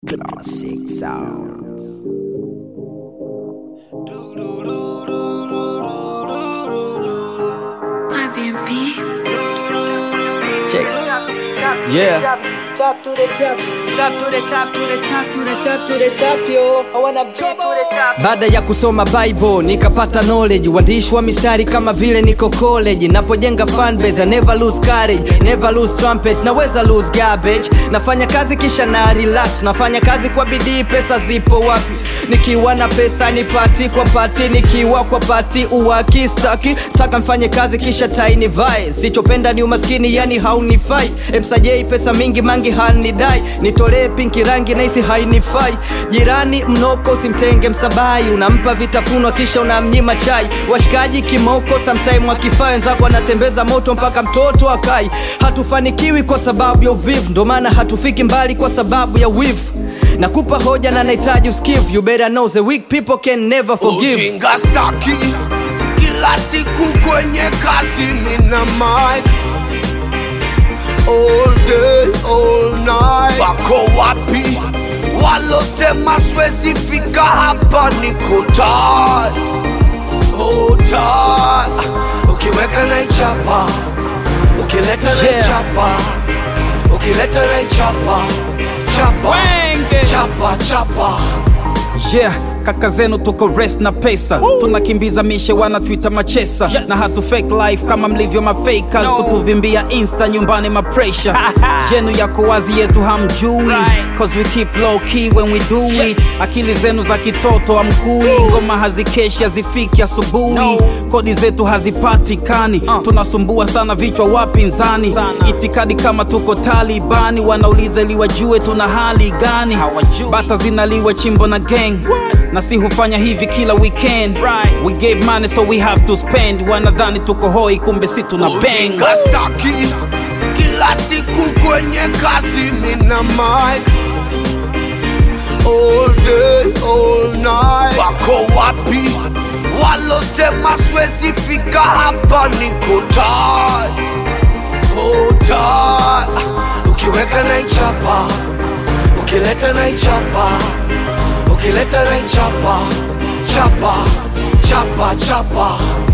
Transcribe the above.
Classic sound. My baby. Check. Yeah. Top, top to the top, top to the top, to the top, to the top, to the top, yo. I wanna be to the top. Baada ya kusoma Bible nikapata knowledge, uandishi wa mistari kama vile niko college. Napojenga fanbase, I never lose courage, never lose trumpet, naweza lose garbage. Nafanya kazi kisha na relax, nafanya kazi kwa bidii, pesa zipo wapi? Nikiwa na pesa ni pati kwa pati, nikiwa kwa pati uwakistaki. Taka mfanye kazi kisha taini vai, sichopenda ni umaskini, yani haunifai. Msajei pesa mingi mangi hanidai, nitolee pinki rangi naisi hainifai. Jirani mnoko simtenge msabai, unampa vitafunwa kisha unamnyima chai. Washikaji kimoko sometime wakifaa, wenzako wanatembeza moto mpaka mtoto akai. Hatufanikiwi kwa sababu ya uvivu, ndo maana hatufiki mbali kwa sababu ya wivu. Nakupa hoja na nahitaji usikivu, you better know the weak people can never forgive. Ujinga staki kila siku kwenye kazi mina mic all day all night. Wako wapi walosema swezi fika hapa? Niko tired, oh tired. Ukiweka na ichapa, ukileta na Yeah. ichapa, ukileta na ichapa, chapa, Wenge. chapa, chapa. yeah kaka zenu tuko rest na pesa tunakimbiza mishe wanatwita machesa Yes. na hatu fake life kama mlivyo mafakers No. kutuvimbia insta nyumbani mapresha yenu yako wazi yetu hamjui Right. cause we keep low key when we do Yes. it akili zenu za kitoto amkui ngoma hazikeshi hazifiki asubuhi No. kodi zetu hazipatikani Uh. tunasumbua sana vichwa wapinzani Sana. itikadi kama tuko talibani wanauliza ili wajue tuna hali gani Hawajui. bata zinaliwa chimbo na gang na si hufanya hivi kila weekend Right. we gave money so we have to spend wanadhani tuko hoi kumbe si tuna bang Ujinga staki kila siku kwenye kazi mina mic all day all night. Wako wapi walosema swezi fika hapa? Niko tired, oh tired. Ukiweka na ichapa, ukileta na ichapa, ukileta na ichapa, chapa chapa chapa